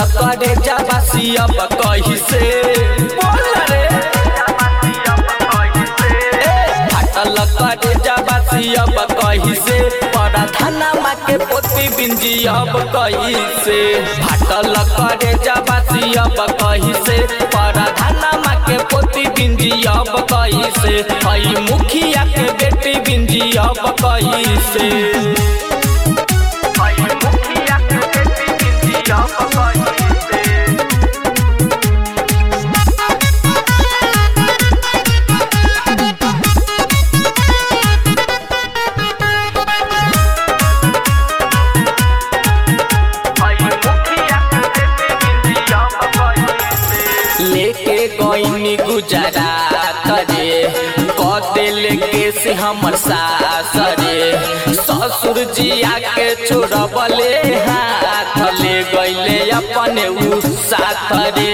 करे जाबासी अब कही से बोल रे ए, फाटल करे जाबासी अब कही से बड़ा थाना माँ के पोती बिंजी अब कही से फाटल करे जाबासी अब कही से बड़ा थाना माँ के पोती बिंजी अब कही से हई मुखिया के बेटी बिंजी अब कही से हई मुखिया के बेटी बिंजी अब कही से लेके गईनी गुजरात रे कदिल के से हमर सास रे ससुर जी आके छोड़बले हाथ ले गईले अपने उ साथ रे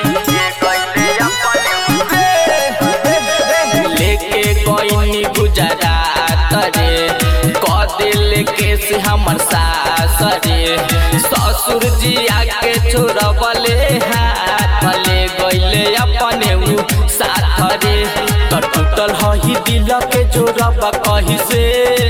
लेके गईनी गुजरात रे कदिल के से हमर सास रे ससुर जी आके छोड़बले हाथ ले गईले अपने उ साथ रे त टूटल हही दिल के जोड़ब कही से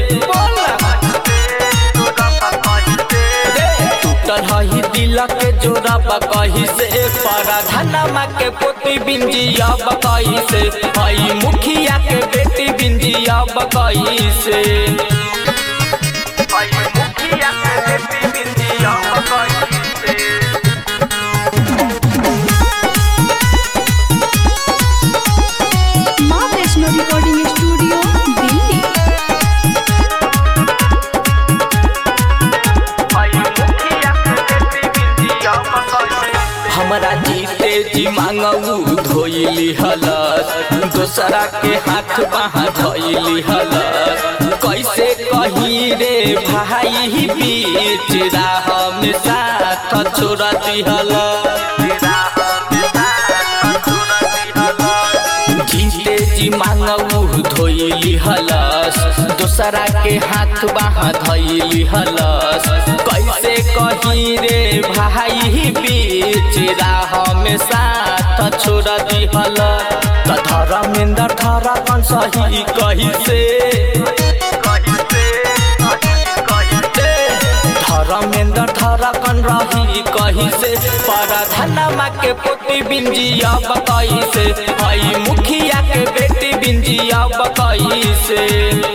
टूटल हही दिल के जोड़ब कही से पराधनमा के पोती बिंजी अब कही से हई मुखिया के बेटी बिंजी अब कही से हई मुखिया के बेटी बिंजी अब कही से माँ वैष्णो रिकॉर्डिंग स्टूडियो दिल्ली हमरा जीते जी मांगू धोइली हलस दोसरा के हाथ बाहा धोइली हलस कैसे कही रे भाई बीच राह में साथ छोड़ दिहल जीते जी मांगू धोइली हलस दोसरा के हाथ बाहा धोइली हलस कैसे कही रे भाई बीच राह में साथ छोड़ दिहल त धर्मेंद्र धरा कन सही कही से धर्मेंद्र धरा कन रही कही से पराधनमा के पोती बिंजी अब कही से हई मुखिया के बेटी बिंजी अब कही से